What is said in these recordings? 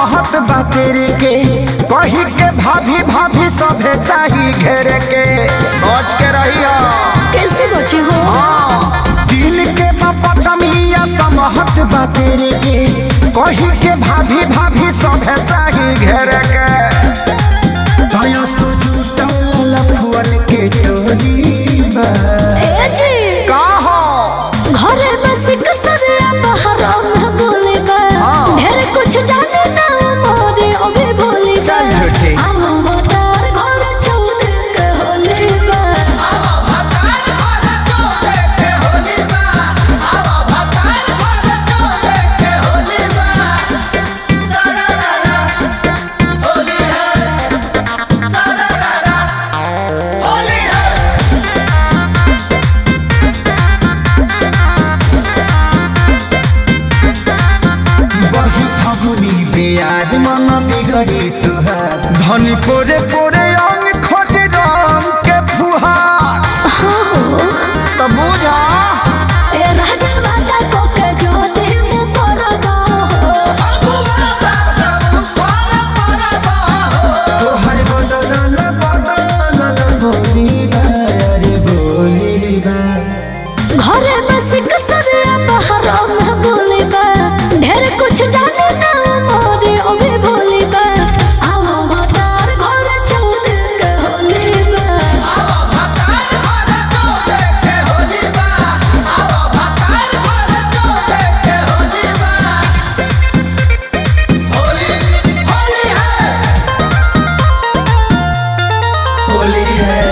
समहत बा तेरे के कही के भाभी भाभी सभे चाही घेरे के बच के रहिया कैसे बचे हो दिल के पचमिया समहत बा तेरे के कही के भाभी भाभी सभे चाही घेरे के दया सुजुटल फुअन के टोरी बा ए जी का हो घरे बस कसरिया बहरा में बोले बा हाँ। ढेर कुछ जाने ना मोरे अबे बोले बा चल झूठी। हम बतार घर छोड़ के होले बा बही फगुनी बेयार मन बिगड़ी तुहार धनी पोरे पोरे अंग खोज रंग के फुहार तो बुझा ए राजा वादा को के जो दे मु परदा तोहर बदल बदल बोली बा अरे बोली बा घरे बस कसरिया बहरा में बोले बा ढेर कुछ जाने ना मोरे अबे बोले बा हम बतार घर छोड़ के होले बा होली है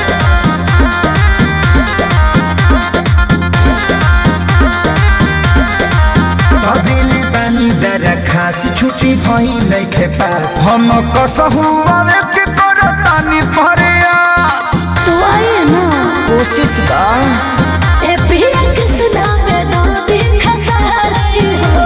अदिली पानी दरा खास छुट्टी भई नइखे पास हम कसहु आवे के करतानी प्रयास तू आए ना कोशिश का ए पिया किसना में दर्द खसारी हो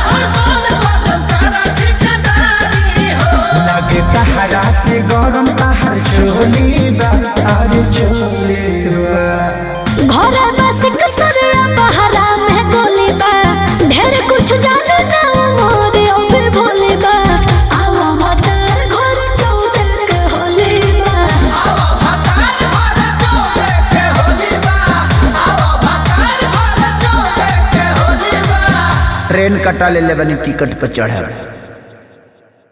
लगे तहरा से गरम तहर चोली बा अरे चोली बा घरे बस कसरिया बहरा में गोली बा ढेर कुछ जाने ना मोरे अबे भोले बा आवा मतार घर छोड़ के होले बा ट्रेन कटा ले ले बनी टिकट पर चढ़े